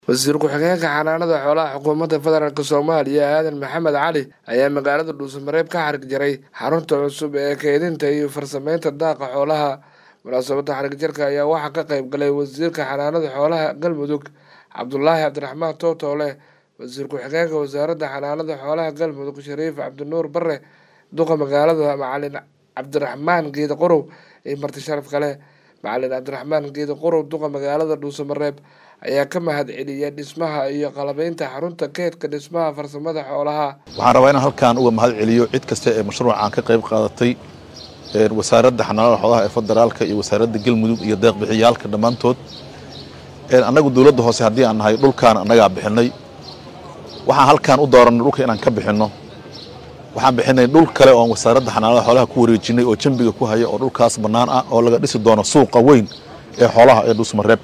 wasiir ku-xigeenka xanaanada xoolaha xukuumadda federaalk soomaaliya aadan maxamed cali ayaa magaalada dhuusamareeb ka xarig jaray xarunta cusub ee keydinta iyo farsameynta daaqa xoolaha munaasabadda xarig jarka ayaa waxaa ka qayb galay wasiirka xanaanada xoolaha galmudug cabdulaahi cabdiraxmaan tootoole wasiir ku-xigeenka wasaaradda xanaanada xoolaha galmudug shariif cabdinuur bare duqa magaalada macalin cabdiraxmaan geeda qorow iyo marti sharaf kale macalin cabdiraxmaan geeda qorow duqa magaalada dhuusamareeb ayaa ka mahad celiyay dhismaha iyo qalabeynta xarunta keedka dhismaha farsamada xoolaha waxaan rabaa inaan halkan uga mahad celiyo cid kasta ee mashruucan ka qayb qaadatay wasaaradda xanaanada xoolaha ee federaalka iyo wasaaradda galmudug iyo deeqbixiyaalka dhammaantood annagu dowladda hoose haddii aan nahay dhulkaan annagaa bixinay waxaan halkaan u dooranay dhulka inaan ka bixinno waxaan bixinay dhul kale oon wasaaradda xanaanada xoolaha ku wareejinay oo jambiga ku haya oo dhulkaas bannaan ah oo laga dhisi doono suuqa weyn ee xoolaha ee dhuusmareeb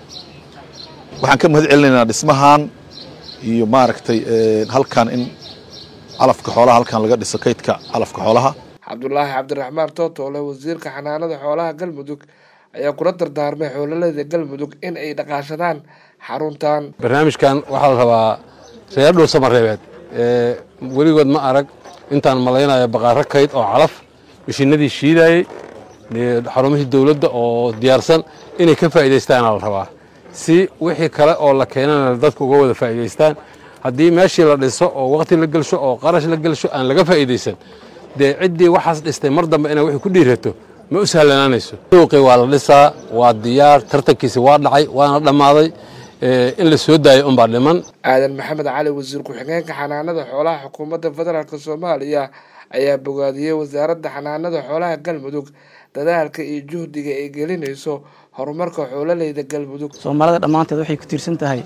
waxaan ka mahad celinaynaa dhismahan iyo maaragtay halkan in calafka xoolaha halkan laga dhiso kaydka calafka xoolaha cabdulaahi cabdiraxmaan tootoole wasiirka xanaanada xoolaha galmudug ayaa kula dardaarmay xoololeyda galmudug in ay dhaqaashadaan xaruntan barnaamijkan waxaa la rabaa reer dhuusamareebeed weligood ma arag intaan malaynayo baqaaro kayd oo calaf mishinadii shiidayey xarumihii dowladda oo diyaarsan inay ka faa'iidaystaana la rabaa si wixii kale oo la keenana dadka uga wada faa'iidaystaan haddii meeshii la dhiso oo waqti la gelsho oo qarash la gelsho aan laga faa'iidaysan dee ciddii waxaas dhistay mar dambe inay wixii ku dhiirato ma u sahlanaanayso suuqii waa la dhisaa waa diyaar tartankiisi waa dhacay waana dhammaaday in la soo daayo unbaa dhiman aadan maxamed cali wasiir ku-xigeenka xanaanada xoolaha xukuumadda federaalk soomaaliya ayaa bogaadiyey wasaaradda xanaanada xoolaha galmudug dadaalka iyo juhdiga ay gelinayso horumarka xoololeyda galmudug soomaalida dhammaanteed waxay ku tiirsan tahay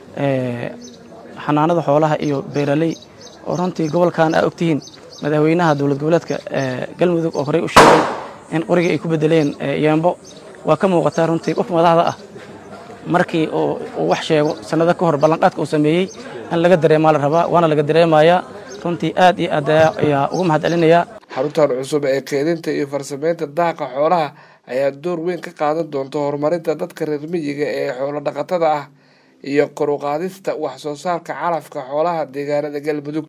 xanaanada xoolaha iyo beeraley oo runtii gobolkan aa ogtihiin madaxweynaha dowlad goboleedka galmudug oo horey u sheegay in qoriga ay ku bedeleen yeembo waa ka muuqataa runtii qof madaxda ah markii uu wax sheego sannado ka hor ballanqaadka uu sameeyey in laga dareemaa la rabaa waana laga dareemayaa runtii aad iyo aad ayaa uga mahad celinayaa xaruntan cusub ee keedinta iyo farsameynta daaqa xoolaha ayaa door weyn ka qaadan doonta horumarinta dadka reer miyiga ee xoolo dhaqatada ah iyo kor u qaadista wax soo saarka calafka xoolaha deegaanada galmudug